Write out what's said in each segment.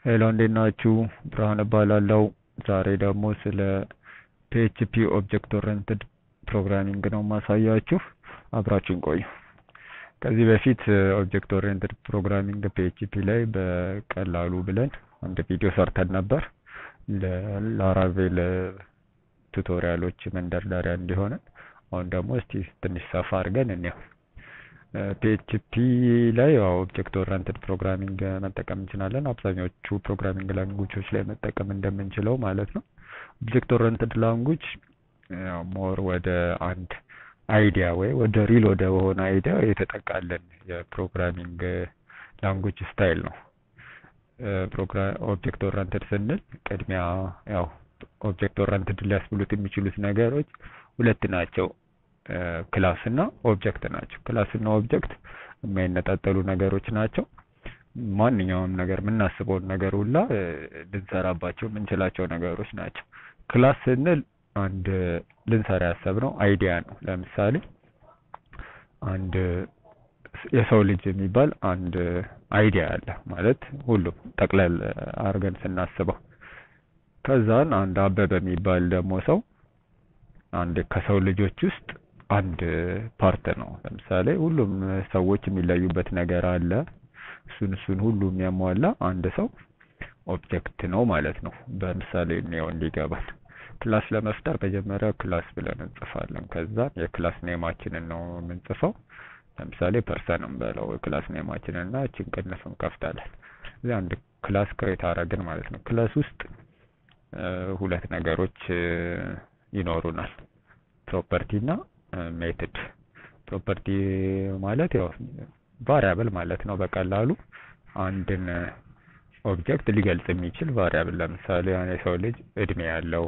ሄሎ እንዴት ናችሁ? ብርሃን እባላለሁ። ዛሬ ደግሞ ስለ ፒኤችፒ ኦብጀክት ኦሪየንትድ ፕሮግራሚንግ ነው ማሳያችሁ። አብራችሁን ቆዩ። ከዚህ በፊት ኦብጀክት ኦሪየንትድ ፕሮግራሚንግ ፒኤችፒ ላይ በቀላሉ ብለን አንድ ቪዲዮ ሰርተን ነበር ለላራቬል ቱቶሪያሎች መንደርደሪያ እንዲሆነን። አሁን ደግሞ እስቲ ትንሽ ሰፋ አድርገን እንየው። ፒኤችፒ ላይ ያው ኦብጀክት ኦሪየንትድ ፕሮግራሚንግ መጠቀም እንችላለን። አብዛኞቹ ፕሮግራሚንግ ላንጉጆች ላይ መጠቀም እንደምንችለው ማለት ነው። ኦብጀክት ኦሪየንትድ ላንጉጅ ያው ሞር ወደ አንድ አይዲያ ወይ ወደ ሪል ወደ ሆነ አይዲያ የተጠቃለን የፕሮግራሚንግ ላንጉጅ ስታይል ነው። ኦብጀክት ኦሪየንትድ ስንል ቅድሚያ ያው ኦብጀክት ኦሪየንትድ ሊያስብሉት የሚችሉት ነገሮች ሁለት ናቸው። ክላስ እና ኦብጀክት ናቸው። ክላስ እና ኦብጀክት የማይነጣጠሉ ነገሮች ናቸው። ማንኛውም ነገር የምናስበውን ነገር ሁላ ልንሰራባቸው የምንችላቸው ነገሮች ናቸው። ክላስ ስንል አንድ ልንሰራ ያሰብነው አይዲያ ነው። ለምሳሌ አንድ የሰው ልጅ የሚባል አንድ አይዲያ አለ ማለት ሁሉም ጠቅለል አድርገን ስናስበው፣ ከዛን አንድ አበበ የሚባል ደግሞ ሰው አንድ ከሰው ልጆች ውስጥ አንድ ፓርት ነው። ለምሳሌ ሁሉም ሰዎች የሚለዩበት ነገር አለ። እሱን እሱን ሁሉ የሚያሟላ አንድ ሰው ኦብጀክት ነው ማለት ነው። በምሳሌ እንየው እንዲገባል። ክላስ ለመፍጠር መጀመሪያ ክላስ ብለን እንጽፋለን። ከዛ የክላስ ኔማችንን ነው የምንጽፈው። ለምሳሌ ፐርሰንም በለው ክላስ ኔማችንን እና እችን ቅንፍ እንከፍታለን። እዚህ አንድ ክላስ ክሬት አረግን ማለት ነው። ክላስ ውስጥ ሁለት ነገሮች ይኖሩናል ፕሮፐርቲ እና ሜትድ። ፕሮፐርቲ ማለት ያው ቫሪያብል ማለት ነው። በቀላሉ አንድን ኦብጀክት ሊገልጽ የሚችል ቫሪያብል። ለምሳሌ የሰው ልጅ እድሜ ያለው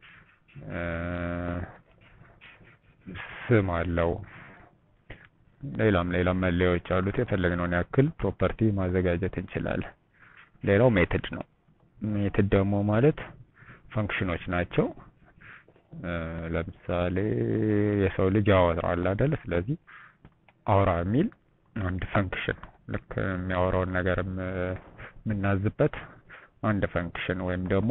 ስም አለው፣ ሌላም ሌላም መለያዎች አሉት። የፈለግነውን ያክል ፕሮፐርቲ ማዘጋጀት እንችላለን። ሌላው ሜትድ ነው። ሜትድ ደግሞ ማለት ፈንክሽኖች ናቸው። ለምሳሌ የሰው ልጅ ያወራል አይደል? ስለዚህ አውራ የሚል አንድ ፈንክሽን ነው። ልክ የሚያወራውን ነገር የምናዝበት አንድ ፈንክሽን ወይም ደግሞ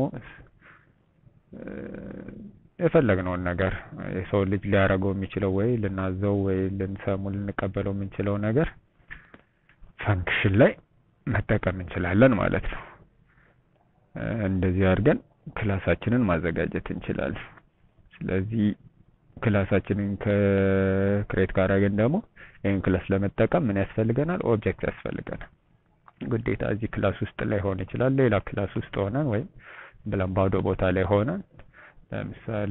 የፈለግነውን ነገር የሰው ልጅ ሊያደርገው የሚችለው ወይ ልናዘው ወይ ልንሰሙ ልንቀበለው የምንችለው ነገር ፈንክሽን ላይ መጠቀም እንችላለን ማለት ነው። እንደዚህ አድርገን ክላሳችንን ማዘጋጀት እንችላለን። ስለዚህ ክላሳችንን ከክሬት ካደረግን ደግሞ ይህን ክላስ ለመጠቀም ምን ያስፈልገናል? ኦብጀክት ያስፈልገናል። ግዴታ እዚህ ክላስ ውስጥ ላይ ሆን ይችላል። ሌላ ክላስ ውስጥ ሆነን ወይም ብለን ባዶ ቦታ ላይ ሆነን ለምሳሌ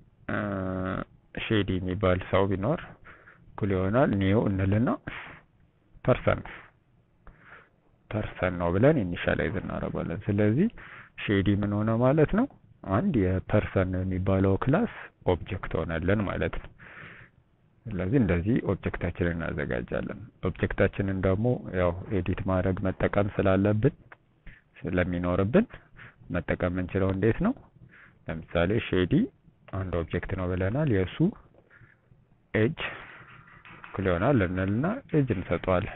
ሼዲ የሚባል ሰው ቢኖር እኩል ይሆናል ኒው እንልና ፐርሰን ፐርሰን ነው ብለን ኢኒሻላይዝ እናደርጋለን። ስለዚህ ሼዲ ምን ሆነ ማለት ነው? አንድ የፐርሰን የሚባለው ክላስ ኦብጀክት ሆነልን ማለት ነው። ስለዚህ እንደዚህ ኦብጀክታችንን እናዘጋጃለን። ኦብጀክታችንን ደግሞ ያው ኤዲት ማድረግ መጠቀም ስላለብን ስለሚኖርብን መጠቀም የምንችለው እንዴት ነው? ለምሳሌ ሼዲ አንድ ኦብጀክት ነው ብለናል። የእሱ ኤጅ እኩል ይሆናል እንልና ኤጅ እንሰጠዋለን።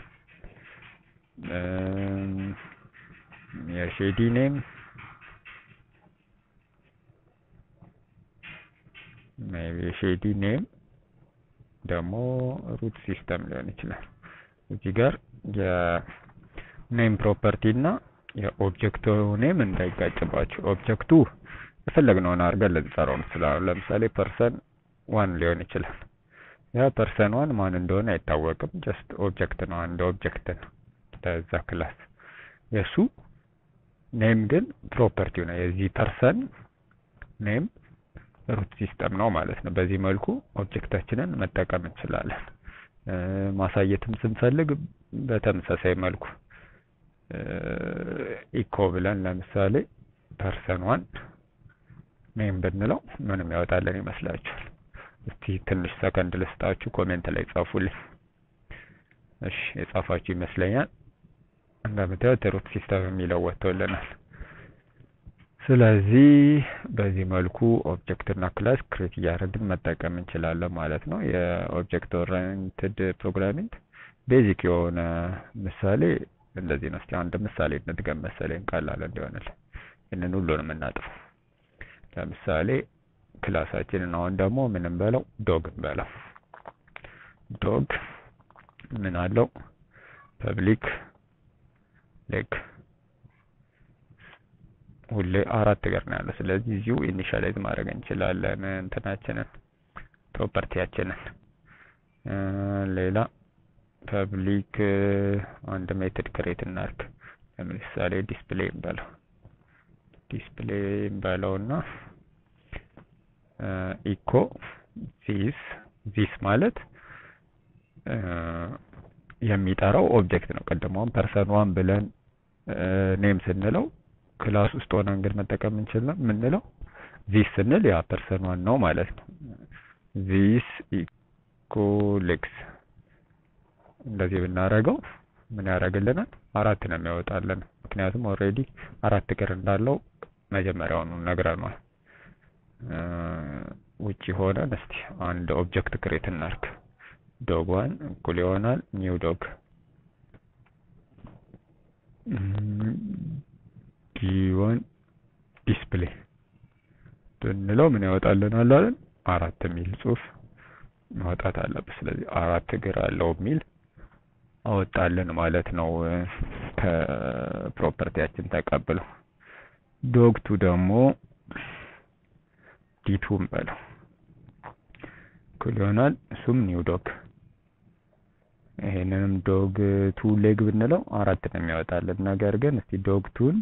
የሼዲ ኔም ሜቢ የሼዲ ኔም ደግሞ ሩት ሲስተም ሊሆን ይችላል። እዚህ ጋር የኔም ፕሮፐርቲ እና የኦብጀክቱ ኔም እንዳይጋጭባቸው ኦብጀክቱ የፈለግነውን አድርገን ልንሰራው እንችላለን። ለምሳሌ ፐርሰን ዋን ሊሆን ይችላል። ያ ፐርሰን ዋን ማን እንደሆነ አይታወቅም። ጀስት ኦብጀክት ነው፣ አንድ ኦብጀክት ነው ለዛ ክላስ። የእሱ ኔም ግን ፕሮፐርቲው ነው። የዚህ ፐርሰን ኔም ሩት ሲስተም ነው ማለት ነው። በዚህ መልኩ ኦብጀክታችንን መጠቀም እንችላለን። ማሳየትም ስንፈልግ በተመሳሳይ መልኩ ኢኮ ብለን ለምሳሌ ፐርሰን ዋን ኔም ብንለው ምንም ያወጣለን ይመስላችኋል? እስቲ ትንሽ ሰከንድ ልስጣችሁ፣ ኮሜንት ላይ ጻፉልኝ። እሺ የጻፋችሁ ይመስለኛል። እንደምታዩት ሩት ሲስተም የሚለው ወጥቶልናል። ስለዚህ በዚህ መልኩ ኦብጀክት እና ክላስ ክሬት እያደረግን መጠቀም እንችላለን ማለት ነው። የኦብጀክት ኦሪየንትድ ፕሮግራሚንግ ቤዚክ የሆነ ምሳሌ እንደዚህ ነው። እስቲ አንድ ምሳሌ እንድገም መሰለኝ ቀላል እንዲሆንልን ይህንን ሁሉንም እናጥፈው። ለምሳሌ ክላሳችንን አሁን ደግሞ ምን እንበለው ዶግ እንበለው። ዶግ ምን አለው ፐብሊክ ሌግ ሁሌ አራት እግር ነው ያለው። ስለዚህ እዚሁ ኢኒሻላይዝ ማድረግ እንችላለን እንትናችንን ፕሮፐርቲያችንን። ሌላ ፐብሊክ አንድ ሜትድ ክሬት እናርግ። ለምሳሌ ዲስፕሌይ እንበለው ዲስፕሌይ እንበለውና ኢኮ ዚስ ዚስ ማለት የሚጠራው ኦብጀክት ነው። ቀደማውን ፐርሰን ዋን ብለን ኔም ስንለው ክላስ ውስጥ ሆነን ግን መጠቀም እንችል የምንለው ዚስ ስንል ያ ፐርሰን ዋን ነው ማለት ነው። ዚስ ኢኮሌክስ እንደዚህ ብናደርገው ምን ያደርግልናል? አራት ነው የሚያወጣልን። ምክንያቱም ኦልሬዲ አራት እግር እንዳለው መጀመሪያውኑ ነግረኗል። ውጪ ሆነን እስቲ አንድ ኦብጀክት ክሬት እናርግ። ዶግ ዋን እኩል ይሆናል ኒው ዶግ ጊወን ዲስፕሌይ ብንለው ምን ያወጣልናል አለን? አራት የሚል ጽሑፍ ማውጣት አለበት። ስለዚህ አራት እግር አለው የሚል አወጣልን ማለት ነው ከፕሮፐርቲያችን ተቀብለው። ዶግቱ ደግሞ ዲቱ እንበለው እኩል ይሆናል እሱም ኒው ዶግ ይሄንንም ዶግ ቱ ሌግ ብንለው አራት ነው የሚያወጣልን። ነገር ግን እስቲ ዶግ ቱን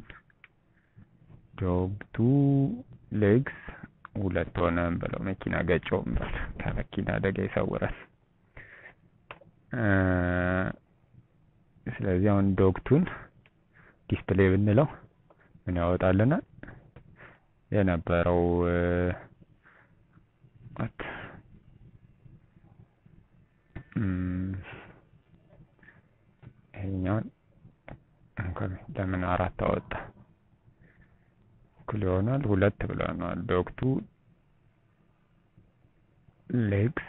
ዶግ ቱ ሌግስ ሁለት ሆነ ብለው መኪና ገጨው እንበል። ከመኪና አደጋ ይሰውራል። ስለዚህ አሁን ዶግ ቱን ዲስፕሌይ ብንለው ምን ያወጣልናል? የነበረው ይሄኛውን ለምን አራት አወጣ? እኩል ይሆናል ሁለት ብለናል። ዶግቱ ሌግስ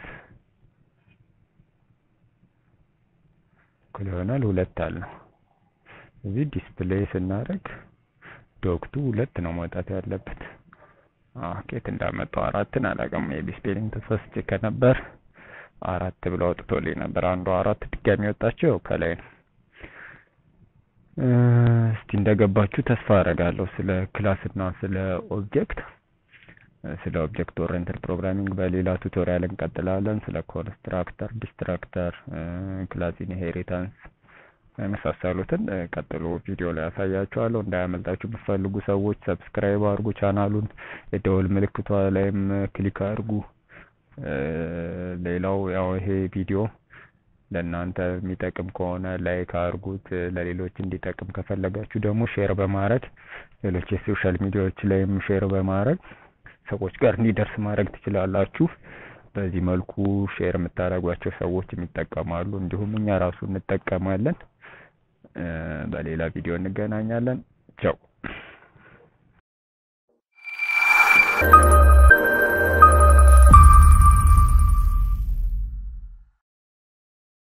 እኩል ይሆናል ሁለት አልነው። እዚህ ዲስፕሌይ ስናደርግ ዶግቱ ሁለት ነው መውጣት ያለበት። ኬት እንዳመጣው አራትን አላውቅም። ሜቢ ስፔሊንግ ተሳስቼ ከነበር አራት ብሎ አውጥቶልኝ ነበር። አንዱ አራት ድጋሚ ወጣቸው ከላይ ነው። እስቲ እንደገባችሁ ተስፋ አደርጋለሁ። ስለ ክላስ እና ስለ ኦብጀክት ስለ ኦብጀክት ኦሪየንትድ ፕሮግራሚንግ በሌላ ቱቶሪያል እንቀጥላለን። ስለ ኮንስትራክተር፣ ዲስትራክተር፣ ክላስ ኢንሄሪታንስ የመሳሰሉትን ቀጥሎ ቪዲዮ ላይ ያሳያችኋለሁ። እንዳያመልጣችሁ ብትፈልጉ ሰዎች ሰብስክራይብ አድርጉ ቻናሉን፣ የደወል ምልክቷ ላይም ክሊክ አድርጉ። ሌላው ያው ይሄ ቪዲዮ ለእናንተ የሚጠቅም ከሆነ ላይክ አድርጉት። ለሌሎች እንዲጠቅም ከፈለጋችሁ ደግሞ ሼር በማድረግ ሌሎች የሶሻል ሚዲያዎች ላይም ሼር በማድረግ ሰዎች ጋር እንዲደርስ ማድረግ ትችላላችሁ። በዚህ መልኩ ሼር የምታደርጓቸው ሰዎች የሚጠቀማሉ፣ እንዲሁም እኛ ራሱ እንጠቀማለን። በሌላ ቪዲዮ እንገናኛለን። ቻው